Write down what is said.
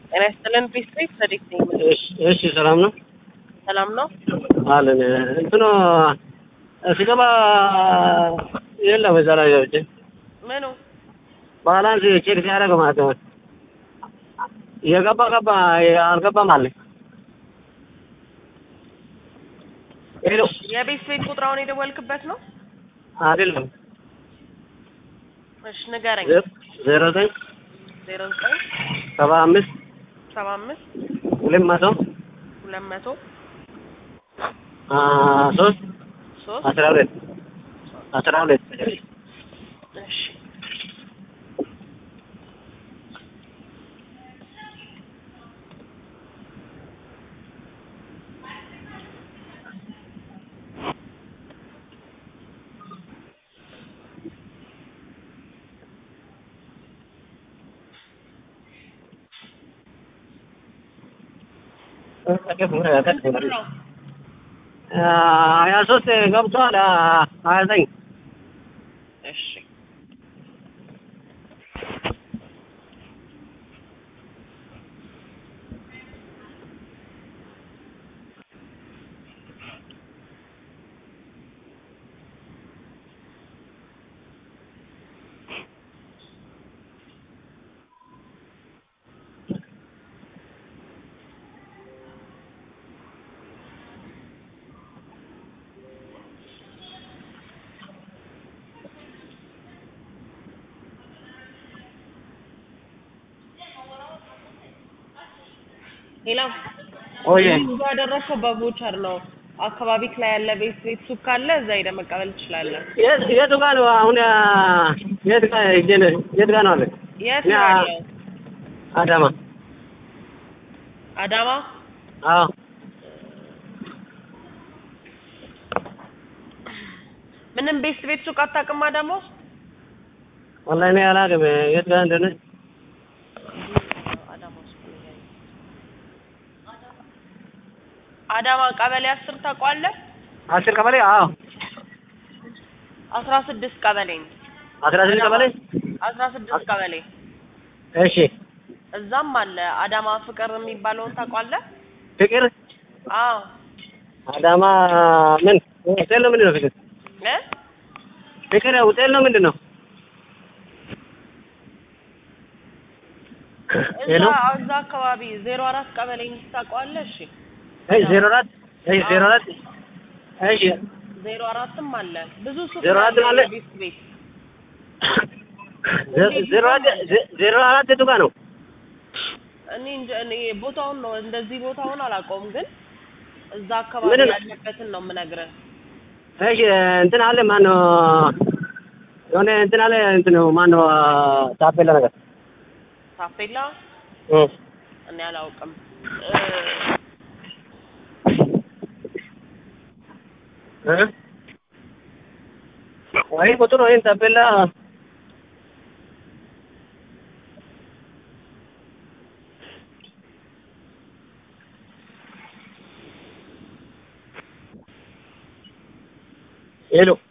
ጤና ይስጥልን ፕሪስፔክት ሰዲቅ ነኝ። እሺ እሺ፣ ሰላም ነው ሰላም ነው። አለን። እንትኑ ስገባ የለም እዛ ላይ ገብቼ ምኑ ባላንስ ቼክ ሲያደርግ ማለት ነው የገባ ገባ አልገባም አለ። ሄሎ የቤት ቤት ቁጥራውን የደወልክበት ነው? አይደለም እሺ ንገረኝ። ዜሮ ዘጠኝ ዜሮ ዘጠኝ ሰባ አምስት ሰባ አምስት ሁለት መቶ ሁለት መቶ ሶስት ሶስት አስራ ሁለት አስራ ሁለት እሺ ነው ሀያ ሶስት ገብቷል። ሀያ ዘጠኝ እሺ ሌላው ኦዬ ብዙ ያደረሰው በቮቸር ነው። አካባቢክ ላይ ያለ ቤት ቤት ሱቅ ካለ እዛ ሄደህ መቀበል ትችላለህ። የት የቱ ጋር ነው አሁን? የት ጋር ሂጅ ነው? የት ጋር ነው አለ? የት ያ- ነው ያለው? አዳማ። አዳማ አዎ ምንም ቤት ቤት ሱቅ አታውቅም? አዳማ ውስጥ ወላሂ እኔ አላውቅም የት ጋር እንደሆነ። አዳማ ውስጥ ነው ያለው። አዳማ ቀበሌ አስር ታውቀዋለህ? አስር ቀበሌ። አዎ አስራ ስድስት ቀበሌ ነው። አስራ ስድስት ቀበሌ። አስራ ስድስት ቀበሌ እሺ እዛም አለ። አዳማ ፍቅር የሚባለውን ታውቀዋለህ? ፍቅር አዎ አዳማ ምን ሆቴል ነው? ምንድን ነው ፍቅር? እ ፍቅር ሆቴል ነው? ምንድን ነው? ሄሎ እዛ እዛ አካባቢ ዜሮ አራት ቀበሌ ታውቀዋለህ? እሺ እሺ ዜሮ አራት እሺ ዜሮ አራት እሺ ዜሮ አራትም አለ። ብዙ ሱቅ ዜሮ አራት አለ? ቤት ቤት ዜ- ዜሮ አራት ዜ- ዜሮ አራት የቱ ጋር ነው? እኔ እንጃ እኔ ቦታውን ነው እንደዚህ ቦታውን አላውቀውም፣ ግን እዛ አካባቢ ምንድን ነው? ያለበትን ነው የምነግርህ። እሺ እንትን አለ ማነው የሆነ እንትን አለ እንትን ማነው ታፔላ ነገር ታፔላ እ እኔ አላውቅም። እ እ ወይ ቁጥር ወይም ታፔላ ሄሎ